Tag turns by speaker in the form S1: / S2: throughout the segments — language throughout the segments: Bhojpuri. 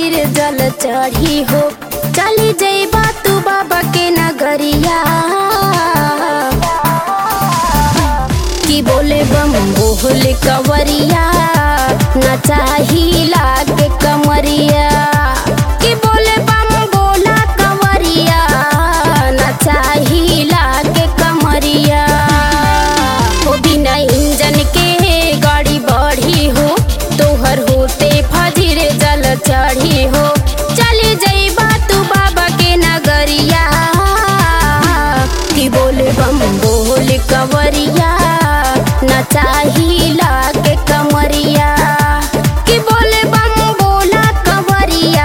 S1: खातिर जल चढ़ी हो चली जइबा तू बाबा के नगरिया की बोले बम बोले कवरिया नचाही लागे कमरिया की बोले बम बोला कवरिया नचाही लागे कमरिया हो बिना इंजन के गाड़ी बढ़ी हो तोहर होते फजीर जल चढ़ी हो चले जइबा तू बाबा के नगरिया की बोले बम बोले कवरिया नचाही लागे कमरिया की बोले बम बोला कवरिया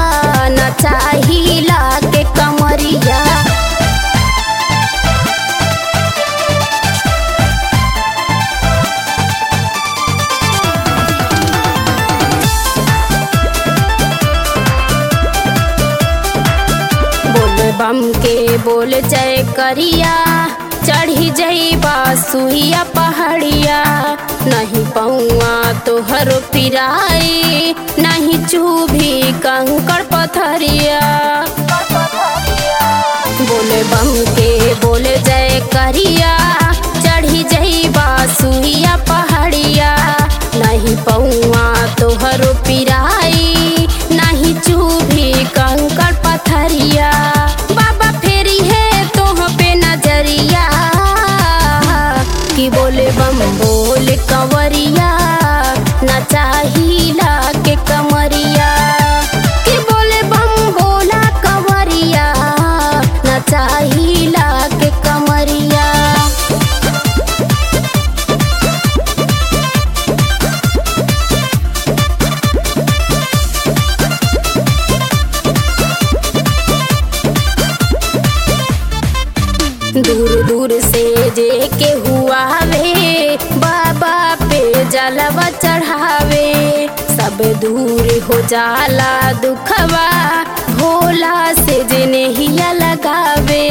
S1: नचाही लागे कमरिया बोल बम के बोल जय करिया चढ़ी जइबा सुहिया पहाड़िया नहीं पौआ तोहर पिराई नहीं चूभी कंकड़ पथरिया बोले बम के बोले जय करिया चढ़ी जइबा सुहिया पहाड़िया नहीं पौआ तोहर पिराई नहीं चूभी कंकड़ पथरिया बाबा फेरी है तोह पे नजरिया की बोले बम बोले कंवरिया नचाही लागे कमरिया की बोले बम बोला कंवरिया नचाही लागे कमरिया दूर दूर से जे के हुआ वे बाबा पे जलवा चढ़ावे सब दूर हो जाला दुखवा भोला से जे नहिया लगावे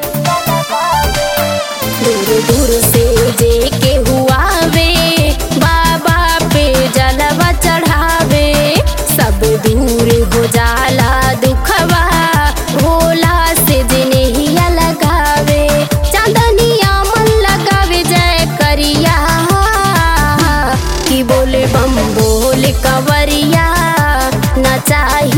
S1: दूर दूर से जे के हुआ वे बाबा पे जलवा चढ़ावे सब दूर हो जाला दुखवा भोला से जे नहिया लगावे चांदनिया मन लगावे जय करिया की बोले बम बोले कवरिया नचाही